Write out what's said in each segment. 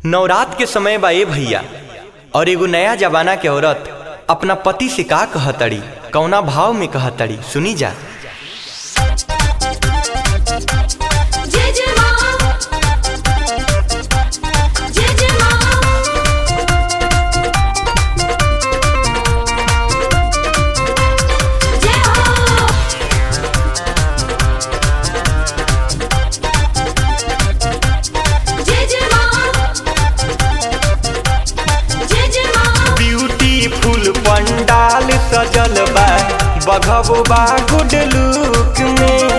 नवरात के समय बा ए भैया और एगो नया जमाना के औरत अपना पति से का कहतड़ी कौना भाव में कहतड़ी सुनी जा जय जय माँ जय जय माँ जय हो जय जय माँ जय जय माँ ब्यूटीफुल पंडाल सजल बा बघबो बा गुड लुक में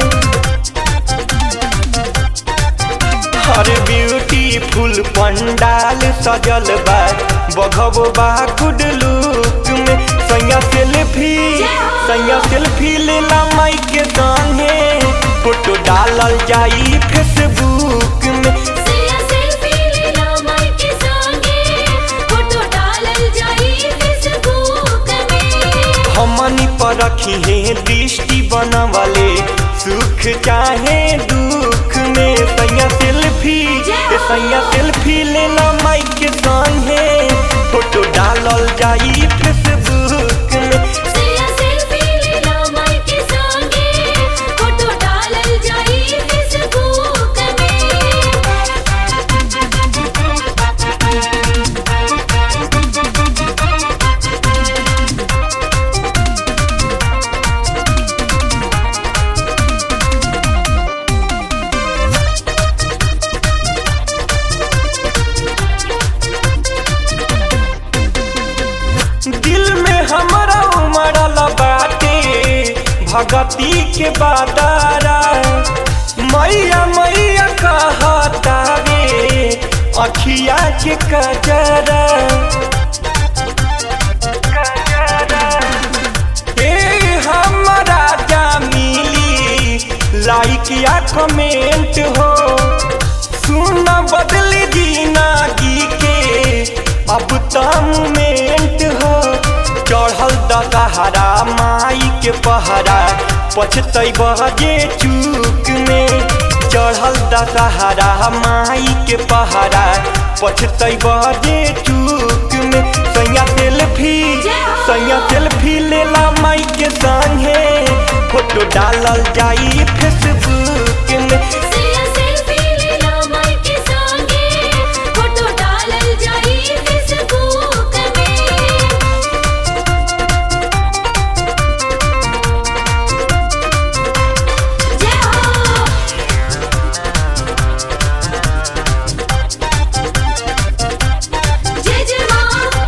हर ब्यूटीफुल पंडाल सजल बा बघबो बा गुड लुक में सैया सेल्फी सैया सेल्फी लेला माई के संगे फोटो डालल जाई फेसबुक में सिया सेल्फी लेला माई के संगे फोटो डालल जाई फेसबुक में हमनी पर रखी है दृष्टि बनवले सुख चाहे दुख में सैया सेल्फी ए सैया सेल्फी लेला माई के संगे फोटो डालल जाई फेसबुक में सिया सेल्फी लेला माई के संगे फोटो डालल जाई फेसबुक में दिल में हमारा उमड़ल बाटे भगती के बादारा मैया मैया कहता रे अखिया के कजरा ए हमारा जा मिली लाइक या कमेंट हो सुन बदली जिंदगी के अब त मोमेंट हो चढ़ल दशहरा माई के पहरा पछतै बजे चूक में चढ़ल दशहरा माई के पहरा पछतै बजे चूक में सैया सेल्फी सैया सेल्फी लेला माई के संगे फोटो डालल जाई फेसबुक में सिया सेल्फी लेला माई के संगे फोटो डालल जाई फेसबुक में जय हो जय जय माँ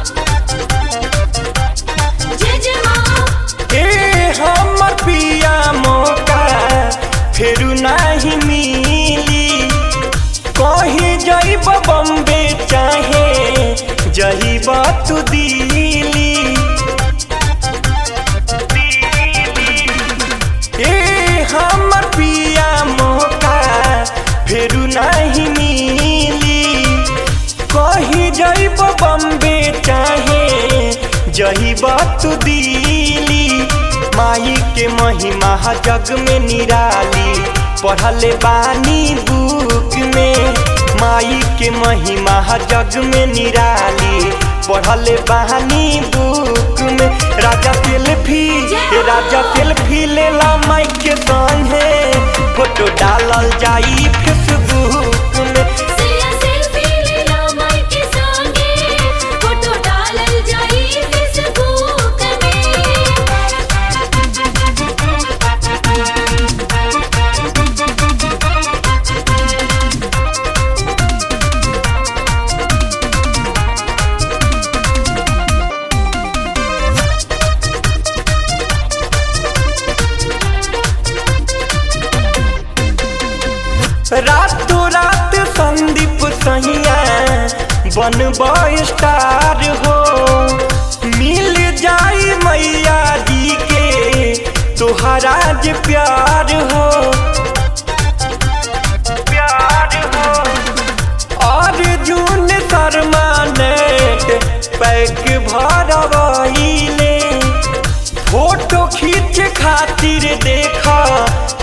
जय जय माँ ए हमर पिया मौका फेरू नहीं मिली कहीं जइब बम्बे चाहे जइब तू दिल्ली ए हमर पिया मौका फेरू नहीं मिली कहीं जइब बम्बे चाहे जइब तू दिल्ली माई के महिमा जग में निराली पढ़ले बानी बुक में माई के महिमा जग में निराली पढ़ले बानी बुक में राजा सेल्फी ए राजा सेल्फी लेला माई के संगे फोटो डालल जाई फेसबुक में सिया सेल्फी लेला माई के संगे फोटो डालल जाई फेसबुक में रातों रात संदीप सहिया बनब स्टार हो मिल जाई मैया जी के तोहरा जे प्यार हो प्यार हो अर्जुन शर्मा नेट पैक भरवैले फोटो खींच खातिर देखा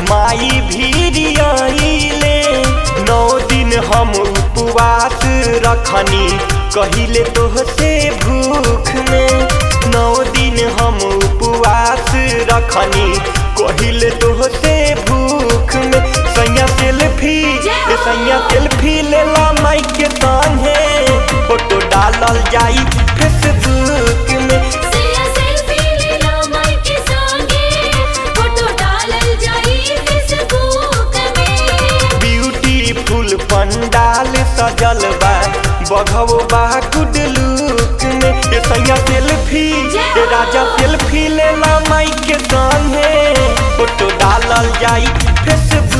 माई भीड़ आइले नौ दिन हम उपवास रखनी कहिले तोहसे भूख में नौ दिन हम उपवास रखनी कहिले तोहसे भूख में सैया सेल्फी ए सैया सेल्फी लेला माइक के संगे फोटो डालल जाई फेसबुक में सैया सेल्फी लेला माई के संगे फोटो डालल जाई फेसबुक में ब्यूटीफुल पंडाल सजल बा बघव बा गुड लुक में ए सैया सेल्फी ए राजा सेल्फी लेला माइक के संगे फोटो डालल जाई फेसबुक